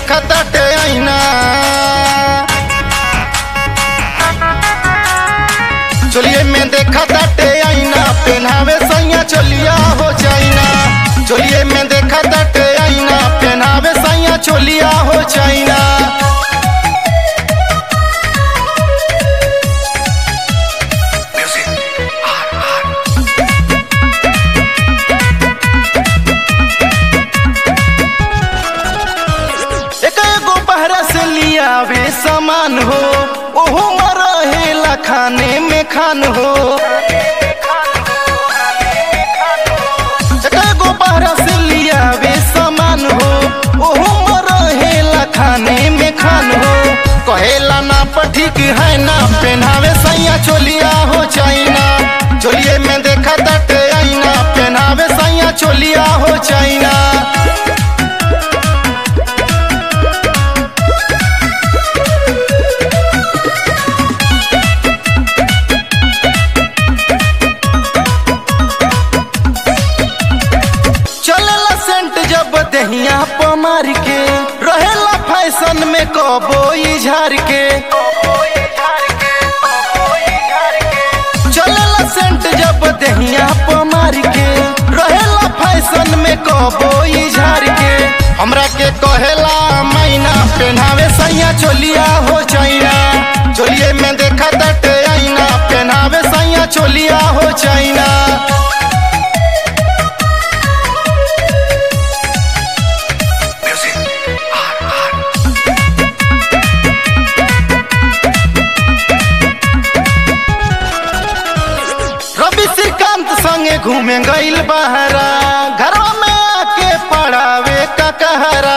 देखताटे आईना चोलिए में देखताटे आईना पहनावे सैया चोलिया हो चाइना चोलिए में देखताटे आईना पहनावे सैया चोलिया हो चाइना एक एगो बहरा से लियावे सामान हो ओहो रहेला खाने में खान हो एक एगो बहरा से लियावे सामान हो ओहो रहेला खाने में खान हो कहेला ना पठिक है ना पहनावे सैया चोलिया हो चाइना चोलिए में देखा तटे आईना पहनावे सैया चोलिया हो चाइना चलला सेंट जब दहिया प मार के रहेला फैशन में कबो झार के चलला सेंट जब दहिया प मार के रहेला फैशन में कबो झार के हमरा के कहेला मैना पहनावे सैया चोलिया हो चाइना चोलिए में देखा तटे आईना पहनावे सैया चोलिया हो चाइना रवि श्रीकांत संगे घूमे गईल बहरा घरवा में आके पढ़ावे का कहरा